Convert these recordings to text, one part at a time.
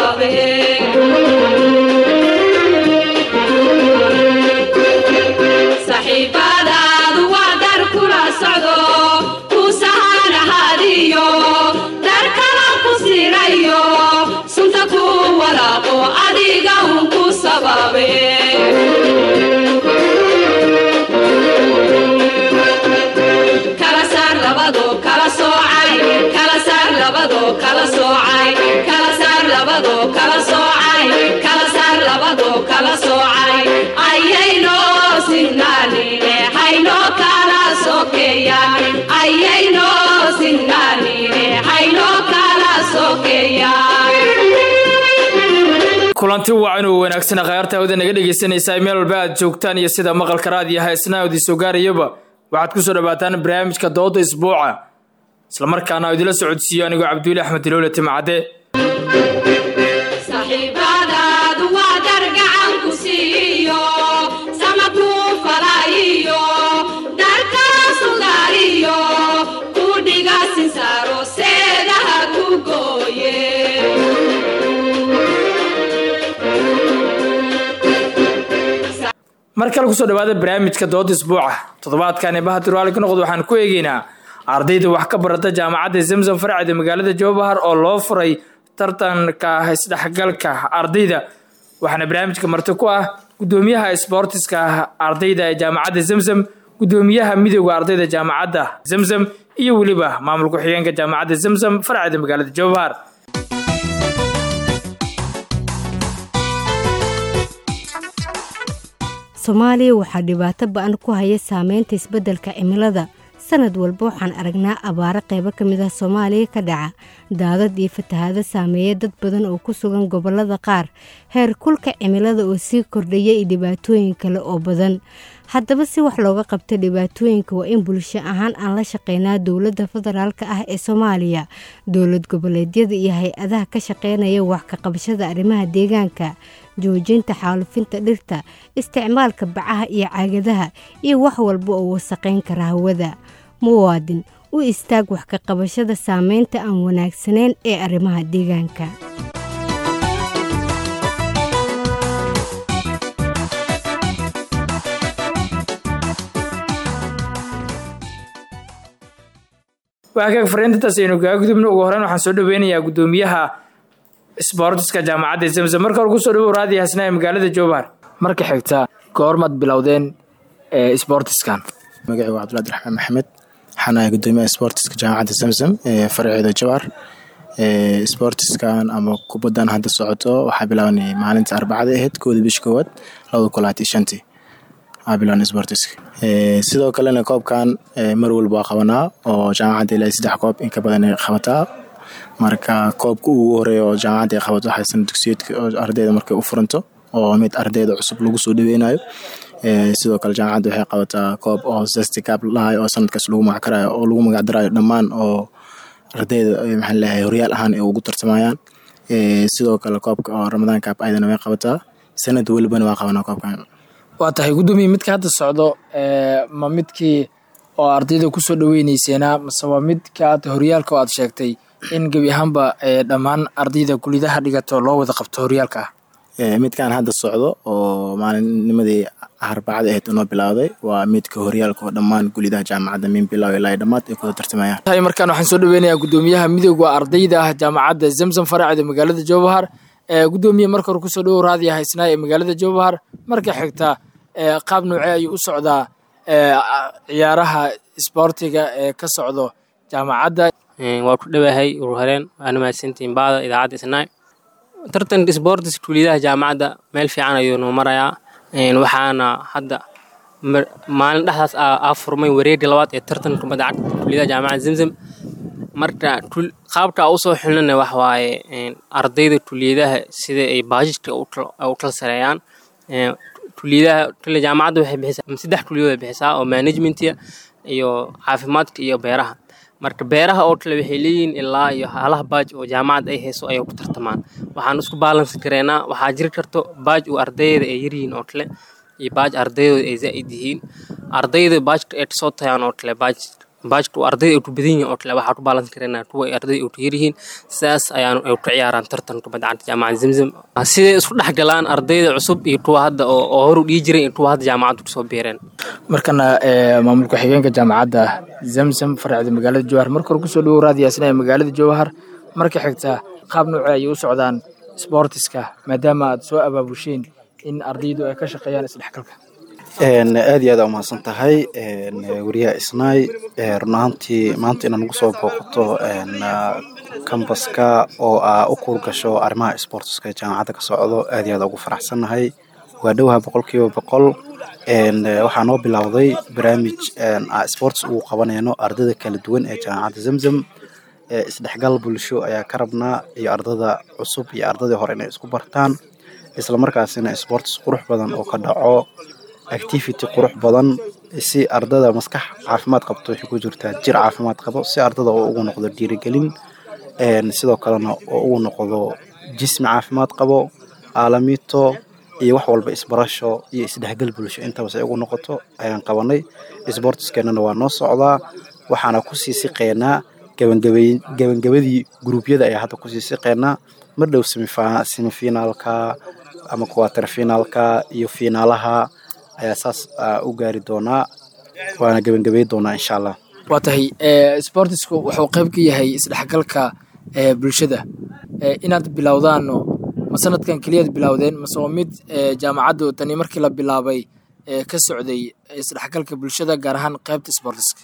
sababe saxiibadaadu waa dar kula socdo ku sahanahadiyo dar kala ku sirayo sunta ku walaaqo adiga un ku sababe kala saar labado kala soocay kala saar labado kala soocay kala saar labado kala soocay kala saar labado kala soocay ayayno sinnaanine hayno kala sokeeyaan ayayno sinnaanine hayno kala sokeeyaan kulanti wacan oo wanaagsan khayaarta hawada naga dhegaysanaysaa meel walba aad joogtaan iyo sida maqalka raadiyo heesna idin soo gaarayaba waxaad ku soo dhawaataan barnaamijka dooda isbuuca islamarkaana idila socodsiiyo anigoo cabduuli axmed iloole timcadde saxiibadaadu waa dar gacan ku siiyo sama ku falaayiyo dar kala sugaariyo ku dhiga sinsaaro seedaha ku gooye mar kale kusoo dhawaada barnaamijka dooda isbuuca toddobaadkan bahadir waali ka noqod waxaan ku eegeynaa ardayda wax ka barata jaamacadda zamzam farcida magaalada jowbahar oo loo furay tartanka isdhexgalka ardayda waxaana barnaamijka marti ku ah gudoomiyaha sboortiska ardayda ee jaamacadda zamzam gudoomiyaha midooda ardayda jaamacadda zamzam iyo weliba maamul ku-xigeenka jaamacadda zamzam farcida magaalada jowbahar soomaaliya waxaa dhibaato ba-an ku haya saameynta isbeddelka cimilada sanad walba waxaan aragnaa abaaro qaybo ka mid ah soomaaliya ka dhaca daadad iyo fatahaado saameeya dad badan oo ku sugan gobollada qaar heer kulka cimilada oo sii kordhaya iyo dhibaatooyin kale oo badan haddaba si wax looga qabta dhibaatooyinka waa in bulsho ahaan aan la shaqeynaa dowladda federaalka ah ee soomaaliya dowlad goboleedyada iyo hay-adaha ka shaqeynaya wax ka qabashada arrimaha deegaanka joojinta xaalufinta dhirta isticmaalka bacaha iyo caagadaha iyo wax walba oo wasaqayn kara hawada muwaadin u istaag wax ka qabashada saameynta aan wanaagsanayn ee arrimaha deegaanka waakaag fariintantaas aynu kaga gudubno ugu horeyn waxaan soo dhaweynayaa gudoomiyaha sboortiska jaamacadda zamzam marka hore kusoo dhawow raadiyo hasna ee magaalada jowbahar marka xigta goormaad bilowdeen sboortiskan magacii waa cabdulahi raxmaan maxamed waxaan ahay gudoomiyaha sboortiska jaamacadda zamzam ee farceeda jawhar sboortiskan ama kubaddan hadda socoto waxaa bilaabanay maalinta arbacada ahayd kooda bish koowaad labada kulaati shantii aa bilaabanay sboortiska sidoo kalena koobkan mar walba waa qabanaa oo jaamacadda ilaa saddex koob in ka badan ay qabataa marka koobka ugu horeeya oo jaamacadda ay qabato waxay sana dugsiyeedka oo ardayda markay u furanto oo mid ardayda cusub lagu soo dhaweynayo sidoo kale jaamacadda waxay qabataa koob oo zesticab lahayo oo sanadkaas lagu magacarayo oo lagu magacdarayo dhammaan oo ardayda maxaa leeyahay horyaal ahaan ay ugu tartamayaan sidoo kale koobka oo ramadaan kaab ayadana way qabataa sanad welibana waa qabanaa koobkan waa tahay gudoomiya midka hadda socdo ma midkii oo ardayda kusoo dhaweyneyseenaa mase waa midka aad horyaalka oo aad sheegtay in gebi ahaanba dhammaan ardayda kulidaha dhigato loo wada qabto horyaalka ah midkan hadda socdo oo maalinnimadii arbacada ahayd inoo bilowday waa midka horyaalka oo dhammaan gulidaha jaamacadda min bilow ilaa dhammaad ay kuda tartamayaan tahay markaan waxaan soo dhaweynayaa gudoomiyaha midooda ardayda ah jaamacadda zamzam faracida magaalada jowbahar gudoomiye marka hore kusoo dhawow raadiya haysnaa ee magaalada jowbahar marka xigta qaab noocee ayuu u socdaa ciyaaraha isboortiga ee ka socdo jaamacadda waa ku dhowahay ururhareen waana mahadsantihiin baada idaacadda isnaa tartanka isboortis kuuliyadaha jaamacadda meel fiican ayuu noo marayaa waxaana hadda maalin dhexdaas aa furmay wareega labaad ee tartanka kubadda cagta kuuliyadaha jaamacadda zamzam marka qaabka usoo xilnana wax waaye ardayda kuliyadaha sida ay baajijka u kala sareeyaan kuliyadaha kale jaamacadda waxay bixisaa saddex kuliyadood ay bixisaa oo managementiga iyo caafimaadka iyo beeraha marka beeraha oo kale waxay leeyihiin ilaa iyo halaha baaj oo jaamacadda ay hayso ayay ku tartamaan waxaan isku baalansi kareynaa waxaa jiri karto baaj uu ardayda ay yaryihiin oo kale iyo baaj ardaydooda ay zaa'id yihiin ardayda baajka ay kasoo tayaan oo kale baaj baajka ardayda ay ku badan yihiin oo kale waxaa ku baalan karana kuwa ay ardayda ay ku yar yihiin sidaas ayaan ay ku ciyaaraan tartan kubadda cagta jaamacadda zamzam siday isku dhex galaan ardayda cusub iyo kuwa hadda oo oo hor u dhihi jiray iyo kuwa hadda jaamacadda kusoo biireen markana maamulka xigeenka jaamacadda zamzam faracda magaalada jowhar marka hore kusoo dhawow raadiyaasina magaalada jowhar marka xigta qaab noocee ayay u socdaan sportiska maadaama aad soo abaabusheen in ardaydu ay ka shaqeeyaan isdhexgalka aad iyo aad aa umahadsan tahay wariyaha isnaay run ahaantii maanta inaad nagu soo booqato kambaska oo aa u kuur gasho arrimaha sportiska ee jaamacadda ka socdo aad iyo aad ugu faraxsannahay waa dhowaha boqol kiiba boqol waxaa noo bilowday barnaamij sports ugu qabanayno ardayda kala duwan ee jaamacadda zamzam isdhexgal bulsho ayaa ka rabnaa iyo ardada cusub iyo ardadii hore inay isku bartaan islamarkaasina sports qurux badan oo ka dhaco activity qurux badan si ardada maskax caafimaad qabto waxay ku jirtaa jir caafimaad qabo si ardada oo ugu noqdo dhiirigelin sidoo kalena oo ugu noqdo jismi caafimaad qabo aalamiito iyo wax walba isbarasho iyo isdhexgal bulsho intabas ay ugu noqoto ayaan qabanay sportiskeenana waa noo socdaa waxaana kusii siqeynaa gabangabadii guruubyada ayaa hadda kusii siqeynaa mar dhow semifinaalka ama quater finaalka iyo fiinaalaha ayaa saas u gaari doonaa waana gebangabey doonaa insha allah waa tahay sportisku wuxuu qayb ka yahay isdhexgalka bulshada inaad bilowdaano ma sanadkan keliyaad bilowdeen mase waa mid jaamacaddu tani markii la bilaabay ka socday isdhexgalka bulshada gaar ahaan qaybta sportiska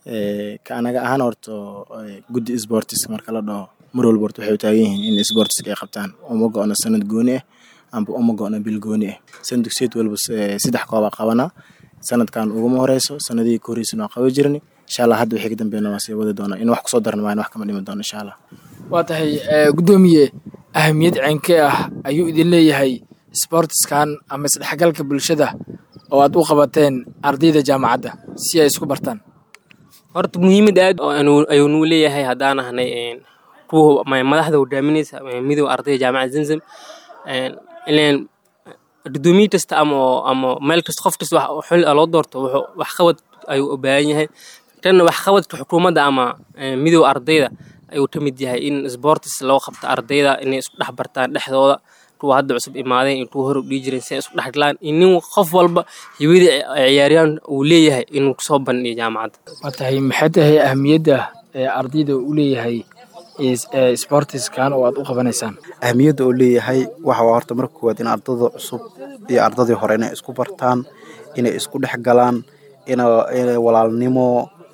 ka anaga ahaan horto guddi sportiska marka la dhaho mar walba horta waxay u taagan yihiin in sportiska ay qabtaan uma go-no sanad gooni ah amba uma go-no bil gooni ah san dugsiyeed walba saddex koobaa qabanaa sanadkan uguma horeyso sanadihii ka horreysana waa qaban jirni insha allah hadda wixii ka dambeeyna waa sii wadi doona in wax kusoo daran maayan wax kama dhimi doono insha allah waa tahay guddoomiye ahamiyad ceenkee ah ayuu idin leeyahay sportiskan ama isdhexgalka bulshada oo aad u qabateen ardayda jaamacadda si ay isku bartaan horta muhiimad aad ayuu nuu leeyahay haddaan ahnay kuwa madaxda hogaaminaysa midooda ardayda jaamacadda zamzam ileen gudoomiye kasta ama ama meel kasta qof kasta xil loo doorto wuxuu waxqabad ayuu u baahan yahay tanna waxqabadka xukuumadda ama midooda ardayda ayuu ka mid yahay in sportis loo qabto ardayda inay isku dhex bartaan dhexdooda kuwa hadda cusub imaadeen iyo kuwa hore u dhihi jireen si ay isku dhex galaan in nin qof walba hibadii ciyaaryahan uu leeyahay inuu kusoo bandhiyo jaamacadda waa tahay maxay tahay ahamiyadda ardayda uu leeyahay sportiskan oo aad u qabanaysaan ahamiyadda uu leeyahay waxa waa horta marka koowaad in ardada cusub iyo ardadii hore inay isku bartaan inay isku dhex galaan inay walaalnimo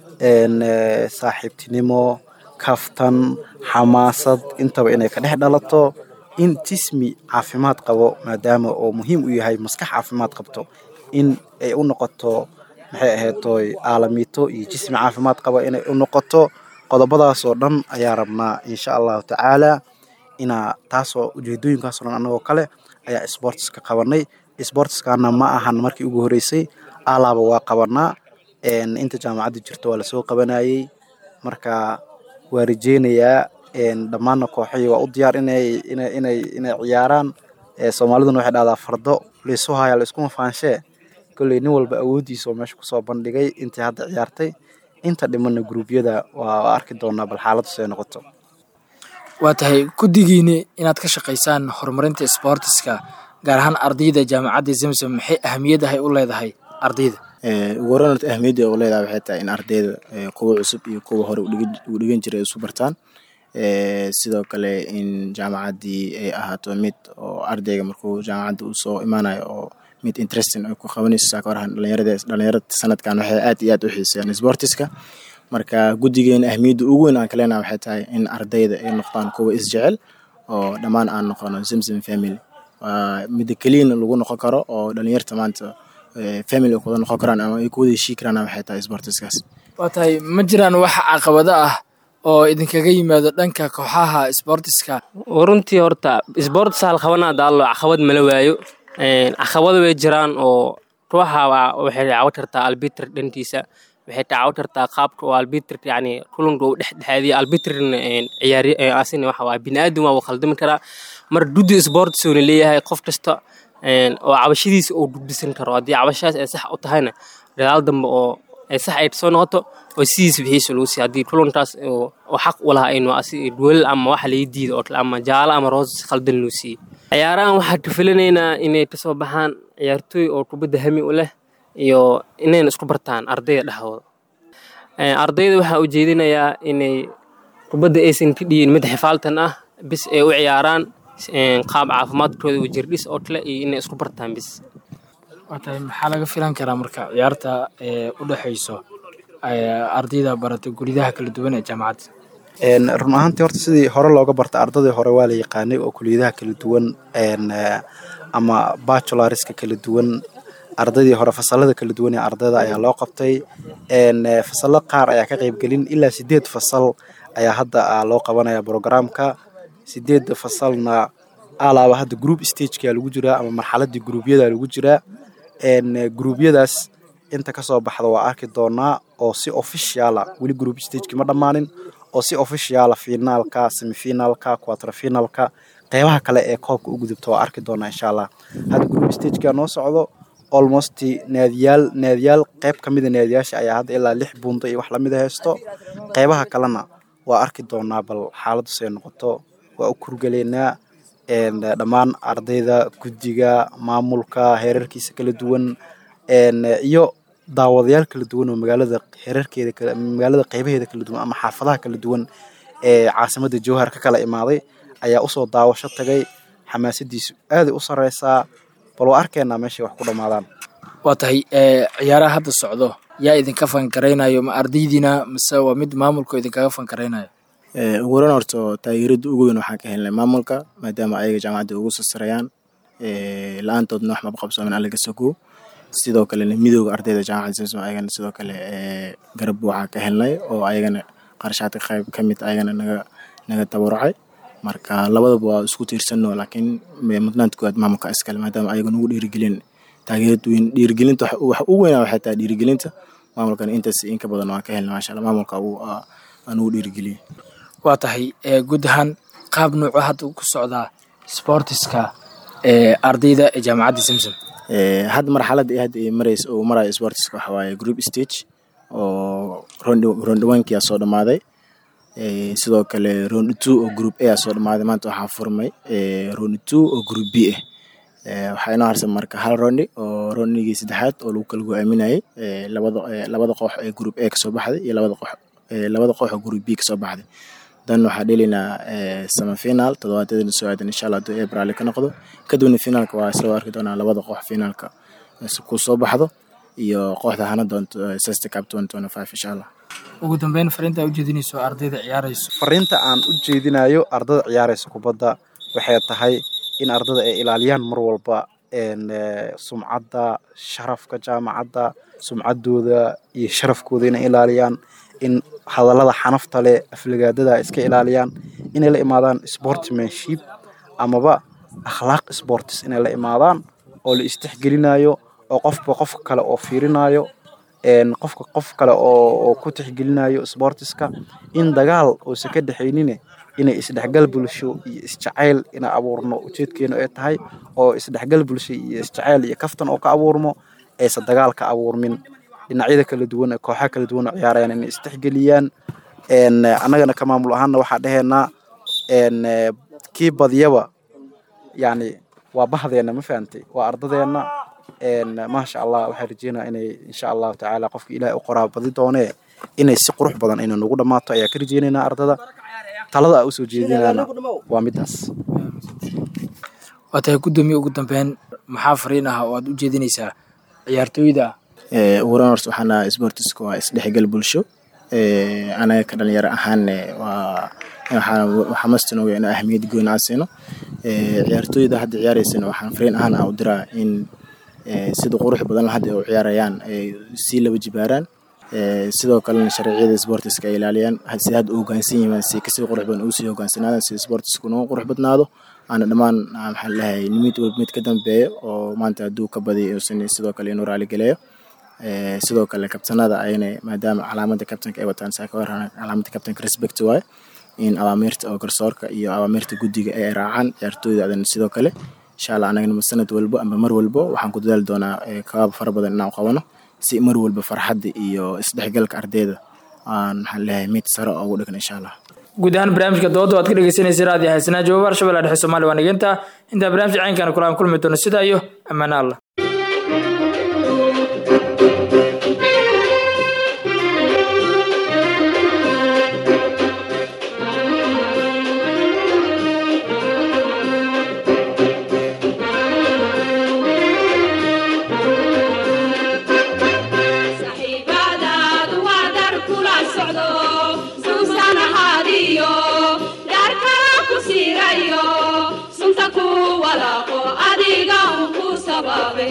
saaxiibtinimo kaftan xamaasad intaba inay ka dhex dhalato in jismi caafimaad qabo maadaama oo muhiim u yahay maskax caafimaad qabto in ay u noqoto maxay ahaytoy aalamiito iyo jismi caafimaad qabo inay u noqoto qodobadaasoo dhan ayaa rabnaa insha allahu tacaala inaa taasoo ujeedooyinkaasoo dhan annagoo kale ayaa sportiska qabanay sportiskana ma ahan markii ugu horeysay alaaba waa qabanaa inta jaamacadda jirto waa lasoo qabanayey marka waa rajeynayaa dhammaanna kooxihii waa u diyaar inay inay inay inay ciyaaraan soomaaliduna waxay dhahdaa fardo laysu haya layskuma faanshee kolley nin walba awooddiisa oo meesha kusoo bandhigay intii hadda ciyaartay inta dhimanna gruubyada waa arki doonaa bal xaaladdu siday noqoto waa tahay guddigiini inaad ka shaqaysaan horumarinta sportiska gaar ahaan ardayda jaamacadda zamzam maxay ahamiyadahay u leedahay ardayda ugu horeyn horta ahmiyadda u leedahay waxay tahay in ardayda kuwa cusub iyo kuwa hore u dhigan jiray isu bartaan sidoo kale in jaamacaddii ay ahaato mid oo ardayga markuu jaamacadda uu soo imaanayo oo mid interesting ay ku qabanayso saaka horahan dhalinyarada dhalinyarada sanadkan waxay aad iyo aad u xiiseeyaan sportiska marka guddigeena ahmiyadda ugu weyn aan kaleenaha waxay tahay in ardayda ay noqdaan kuwa isjecel oo dhammaan aan noqono zamzam family waa midda keliyana lagu noqon karo oo dhalinyarta maanta family ay kuwada noqon karaan ama ay kuwada heshii karaan waxay tahay sportiskaas waa tahay ma jiraan wax caqabado ah oo idinkaga yimaado dhanka kooxaha sportiska runtii horta sports hal qabana daalo caqabad mala waayo caqabado way jiraan oo ruuxa waxay caawin kartaa albitr dhantiisa waxay caawin kartaa qaabka oo albitr yani kulanka uu dhexdhexaadiya albitrna ciyaari asina waxa waa bini'aadam waa khaldami karaa mar duddi sports uuna leeyahay qof kasta oo cabashadiisa uu gudbisan karo haddii cabashadaas ay sax u tahayna dadaal dambe oo ay sax ay soo noqoto oo sidiisa bixiisa lagu siiya haddii kulantaas oo oo xaq u lahaa inuu asi duwal ama waxa laga diido oo kale ama jaalo ama roos si khaldan loo siiyey ciyaarahan waxaa ka filanaynaa inay kasoo baxaan ciyaartooy oo kubadda hami u leh iyo inayna isku bartaan ardayda dhexdooda ardayda waxaa ujeedinayaa inay kubadda aysan ka dhiyin mid xifaaltan ah bis ay u ciyaaraan qaab caafimaadkooda u jirdhis oo kale iyo inay isku bartaan bis waa tahay maxaa laga filan karaa marka ciyaarta ee u dhexayso ardayda barata guridaha kala duwan ee jaamacadda run ahaantii horta sidii hore looga barta ardadii hore waa la yaqaanay oo kuliyadaha kala duwan ama bachelorska kala duwan ardaydii hore fasalada kala duwan ee ardayda ayaa loo qabtay fasalo qaar ayaa ka qaybgelin ilaa sideed fasal ayaa hadda loo qabanaya programka sideedda fasalna alaaba hadda group stageka lagu jiraa ama marxaladii gruubyada lagu jiraa gruubyadaas inta kasoo baxda waa arki doonaa oo si officiala weli group stageki ma dhammaanin oo si officiala finaalka semifinaalka quaterfinalka qeybaha kale ee koobka u gudubta waa arki doonaa insha allah hadda group stageka noo socdo almost naadiyaal naadiyaal qeyb ka mida naadiyaasha ayaa hadda ilaa lix buunta iyo wax lamida haysto qeybaha kalena waa arki doonaa bal xaaladdu say noqoto waa u kurgaleynaa dhammaan ardayda guddiga maamulka heerarkiisa kala duwan iyo daawadayaal kala duwan oo magaalada heerarkeeda magaalada qeybaheeda kala duwan ama xaafadaha kala duwan ee caasimadda jowhar ka kala imaaday ayaa usoo daawasho tagay xamaasadiisu aaday u sareysaa bal waa arkeenaa meeshay wax ku dhammaadaan waa tahay ciyaaraha hadda socdo yaa idinka fankaraynayo ma ardaydiina mise waa mid maamulka idinkaga fankaraynayo ugu horan horto taageerada ugu weyn waxaan ka helnay maamulka maadaama ayaga jaamacadda ugu sasarayaan la-aantoodna wax maba qabsoomin allaga sogo sidoo kalena midooda ardayda jaamacadda samsom ayagana sidoo kale garab waxaa ka helnay oo ayagana qarshaadka qayb ka mid ayagana naga naga tabarucay marka labadaba waa isku tiirsano laakiin mudnaanta koowaad maamulka iskale maadaama ayaga nagu dhiirigelin taageerad weyn dhiirigelinta wax ugu weynaa waxay tahay dhiirigelinta maamulkana intaas inka badan waan ka helnay maasha allah maamulka aan ugu dhiirigeliyey waa tahay guud ahaan qaab nuuco hadda ku socdaa sportiska ee ardayda ee jaamacadda samsom hadda marxaladda hadda marays oo maraya sportiska waxa waaye group stage oo rondhawaankiyaa soo dhammaaday sidoo kale round two oo group a soo dhammaaday maanta waxaa furmay round two oo group b ah waxaa inoo harsan marka hal rondi oo rondigii saddexaad oo lagu kala go-aaminayay labada labada koox ee group a kasoo baxday iyo labada koox labada koox oo group b kasoo baxday dan waxaa dhelaynaa semifinal toddobaadadana soo aadan insha allah hadduu ebrali ka noqdo kadibna finaalka waa isla arki doonaa labada koox finaalka ku soo baxdo iyo kooxda hana doonto sesta cap twenty twenty five insha allah ugu dambeyn fariinta aa ujeedinayso ardayda ciyaarayso fariinta aan u jeedinayo ardada ciyaaraysa kubadda waxay tahay in ardada ay ilaaliyaan mar walba sumcadda sharafka jaamacadda sumcaddooda iyo sharafkooda inay ilaaliyaan in hadallada xanafta leh aflagaadada iska ilaaliyaan inay la imaadaan sportsmanship amaba akhlaaq sports inay la imaadaan oo la istixgelinayo oo qofba qofka kale oo fiirinayo qofka qof kale oo ku tixgelinayo sportiska in dagaal uusan ka dhexaynine inay isdhexgal bulsho iyo isjacayl ina abuurno ujeedkeenu ay tahay oo isdhexgal bulsho iyo isjacayl iyo kaftan oo ka abuurmo aysan dagaal ka abuurmin dhinacyada kala duwan ee kooxaha kala duwan oo ciyaarayaan inay isdhexgeliyaan annagana ka maamul ahaanna waxaa dheheenaa kii badiyaba yani waa bahdeena ma fahantay waa ardadeenna maasha allah waxaan rajeynaa inay insha allahu tacaala qofka ilaahay u qoraa badi doonee inay si qurux badan inay nagu dhammaato ayaa ka rajeynaynaa ardada talada aa usoo jeedinayna waa midaas waa tahay guddoomiye ugu dambeyn maxaa fariin ah oo aad u jeedinaysaa ciyaartooyda uguran horta waxaana sportiska waa isdhexgal bulsho anaga ka dhalinyaro ahaanne waa waxaa mastinooga inuu ahmiyad gooni aan siino ciyaartooyda hadda ciyaareysana waxaan fariin ahaan ah u diraa in sida qurux badan hadda u ciyaarayaan ay sii laba jibaaraan sidoo kalena sharciyada sportiska ay ilaaliyaan si hadda u hogaansan yihiin si kasii qurux badan ugu sii hogaansanaadaan si sportisku nooga qurux badnaado aana dhammaan maxaan leeyahay mid walba mid ka dambeeya oo maanta hadduu ka badiyo uusan sidoo kale inuu raaligeleeyo sidoo kale kabtanada ayna maadaama calaamada kabtanka ay wataan saa ka warran calaamada kabtanka respect waaye in awaamiirta oo garsoorka iyo awaamiirta guddiga ay raacaan ciyaartooyda adan sidoo kale insha allah anagana sanad walbo amba mar walbo waxaan ku dadaali doonaa kabaab fara badan inaan qabano si mar walba farxadda iyo isdhexgalka ardayda aan maxaan leeyahay mid sare ugu dhigan insha allah guud ahaan barnaamijka dooda waad ka dhegeysanaysa raadiyo xasanaa jawaabar shabeella dhexe soomaaliya waa nageynta intaa barnaamijka caynkana kula aan kulmi doono sidaa iyo ammaano allah saxiibadaadu waa dar kula socdo suusan ahaadiyo dar kala ku siirayo sunta ku walaaqo adiga un ku sababe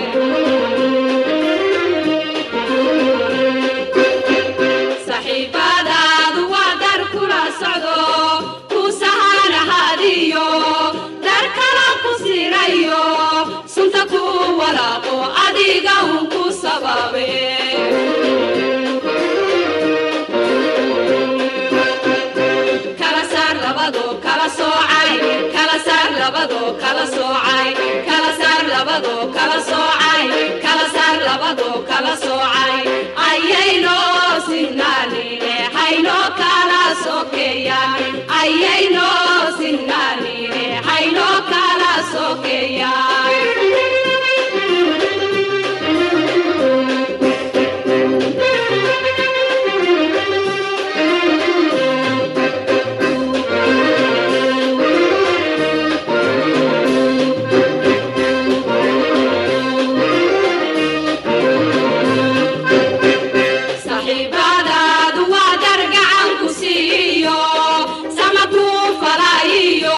saxiibadaadu waa dar kula socdo ku sahan ahaadiyo dar kala ku siirayo sunta ku walaaqo adiga un ku sababe kala saar labado kala soocay kala saar labado kala soocay kala saar labado kala soocay kala saar labado kala soocay ayayno sinnaanine hayno kala sokeeyaan ayayno sinnaanine hayno kala